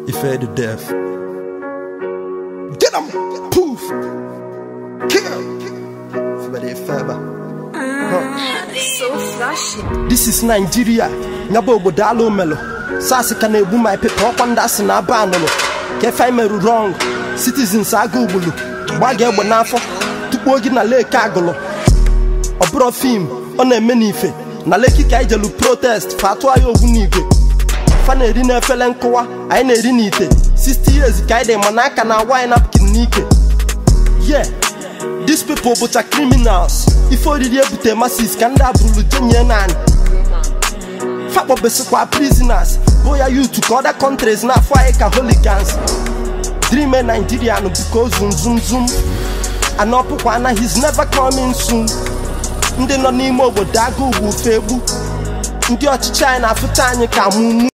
Ife the death. Get him! Poof! Kill! Everybody feber. So flashy. This is Nigeria. Nyaba obodo ala omelo. Sasị ka na-egbu my paper ọkwa ndị asị na aba anụlụ. Ka efe anyị merụ wrong. Citizens aga ugbulu. Gba gị egbe n'afọ. Tukpuo gị na leki agụlụ. Ọ bụrụ fim ọ na-eme n'ife. Na leki ka anyị jelu protest fa atụ anyị ogbu n'igwe. Fa na-eri n'efere nkụwa anyị na-eri n'ite. 60 years ka anyị dị mana aka na awa anyị napkin n'ike. Yeah. These people bụcha criminals ife oriri ebute masis ka ndị abụrụlu jenye naanị fakpọbesikwa prisoners bụ ya youth ka other countries na-afụ anyị ka hooligans dreame Nigerian bụka ozu nzumzum anọpụkwa na he's never coming soon ndị nọ n'ime obodo agụ ugwu fe egbu ndị ọchịchị anyị na-afụta anyị ka mumu